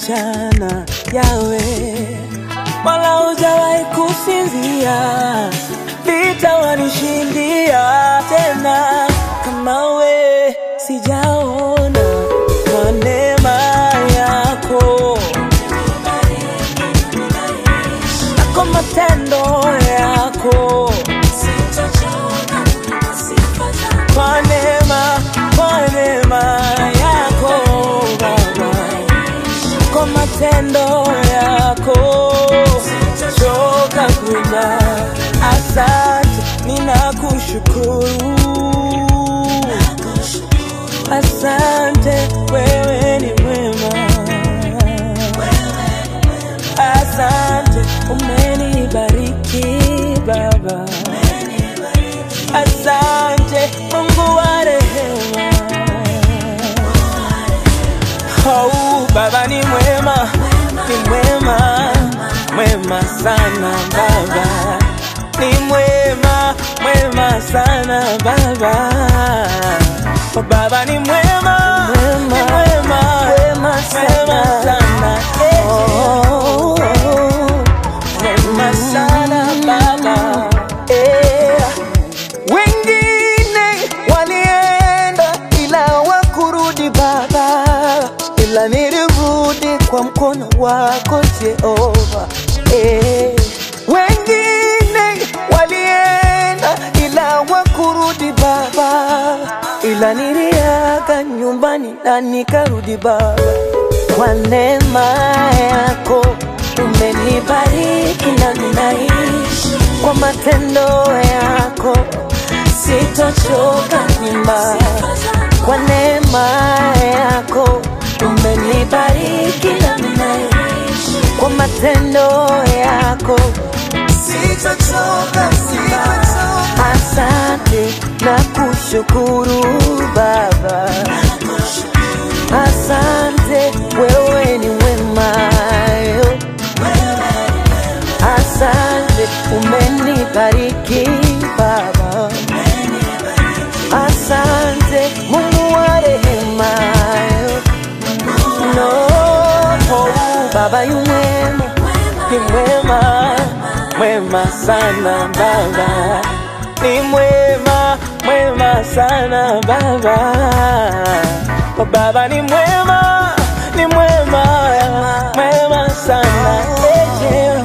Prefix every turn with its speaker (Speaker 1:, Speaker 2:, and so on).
Speaker 1: mchana yawe wala hujawahi kusinzia, vita wanishindia tena kama we sijaona kwa neema yako na kwa matendo yako kwa neema, kwa neema yako Baba, kwa matendo yako choka kuimba. Asante, ninakushukuru. Asante, wewe ni mwema. Asante, umenibariki Baba. Asante Mungu wa rehema. Oh, Baba ni mwema, ni mwema, mwema sana Baba, ni mwema, mwema sana Baba. Oh, Baba ni mwema, ni mwema, mwema sana, oh, mwema sana Baba. Eh. Wengine walienda ila wakurudi Baba, ila nilirudi kwa mkono wako Jehova. Eh. Wengine walienda ila wakurudi Baba, ila niliaga nyumbani na nikarudi Baba, kwa neema yako umenibariki na ninaishi kwa matendo yako, sitochoka kuimba kwa neema yako umenibariki na ninaishi kwa matendo yako, sitochoka kuimba. Asante na kushukuru Baba, asante, wewe ni mwema yo. Asante, umenibariki Baba. Asante, Mungu wa rehema. No, oh, Baba yu mwema, ni mwema, mwema sana Baba. Ni mwema, mwema sana Baba. Oh, Baba ni mwema, ni mwema, mwema sana. Eh, Jehova.